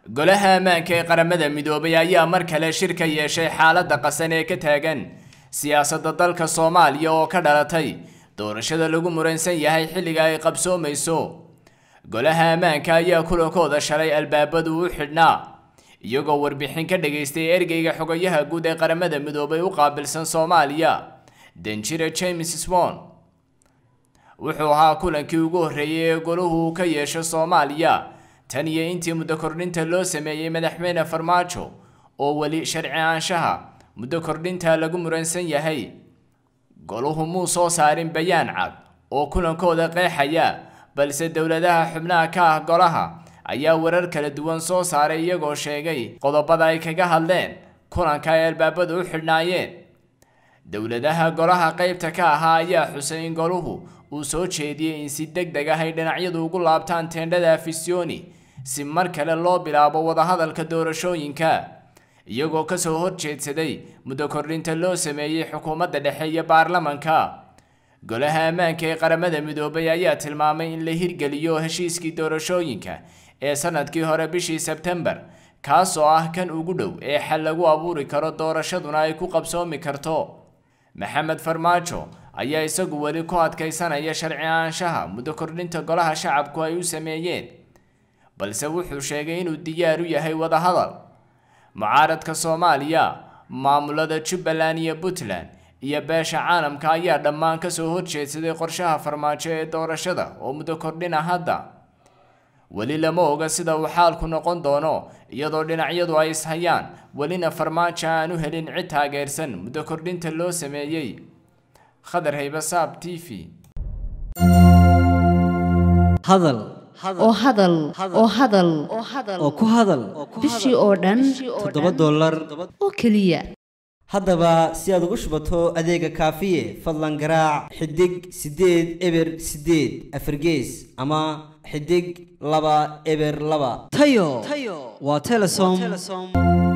golaha ammaanka ee qaramada midoobay ayaa mar kale shir ka yeeshay xaaladda qasan ee ka taagan siyaasadda dalka soomaaliya oo ka dhalatay doorashada lagu muransan yahay xilliga ay qabsoomayso golaha ammaanka ayaa kulankooda shalay albaabadu u xidhnaa iyagoo warbixin ka dhagaystay ergeyga xogayaha guud ee qaramada midoobay u qaabilsan soomaaliya danjire james swon wuxuu ahaa kulankii ugu horreeyay ee golahu ka yeesho soomaaliya tan iyo intii muddo kordhinta loo sameeyey madaxweyne farmaajo oo weli sharci aanshaha muddo kordhinta lagu muransan yahay goluhu muu soo saarin bayaan cad oo kulankooda qeexaya balse dowladaha xubnaha ka ah golaha ayaa warar kala duwan soo saaray iyagoo sheegay qodobada ay kaga hadleen kulanka ay albaabadu u xidhnaayeen dowladaha golaha qaybta ka ahaa ayaa xusay in goluhu uu soo jeediyey in si deg deg ah ay dhinacyadu ugu laabtaan teendhada afisyooni si mar kale loo bilaabo wadahadalka doorashooyinka iyagoo kasoo horjeedsaday muddo kordhinta loo sameeyey xukuumadda dhexe iyo baarlamanka golaha ammaanka ee qaramada midoobay ayaa tilmaamay in la hirgeliyo heshiiskii doorashooyinka ee sanadkii hore bishii sebtembar kaasoo ah kan ugu dhow ee xal lagu abuuri karo doorashaduna ay ku qabsoomi karto maxamed farmaajo ayaa isagu weli ku adkaysanaya sharci aanshaha muddo kordhinta golaha shacabku ay u sameeyeen balse wuxuu sheegay inuu diyaar u yahay wadahadal mucaaradka soomaaliya maamulada jubbaland iyo puntland iyo beesha caalamka ayaa dhammaan kasoo horjeedsaday qorshaha farmaajo ee doorashada oo muddo kordhina hadda weli lama oga sida uu xaalku noqon doono iyadoo dhinacyadu ay ishayaan welina farmaajo aan u helin cid taageersan muddo kordhinta loo sameeyey khadar haybasaab t v hadal oo hadal oo hadal oo ku hadal bishii oo dhan toddoba dollar oo keliya haddaba si aad ugu shubato adeega kaafiye fadlan garaac xidig siddeed eber siddeed afargees ama xidig laba eber laba tayo waa telesom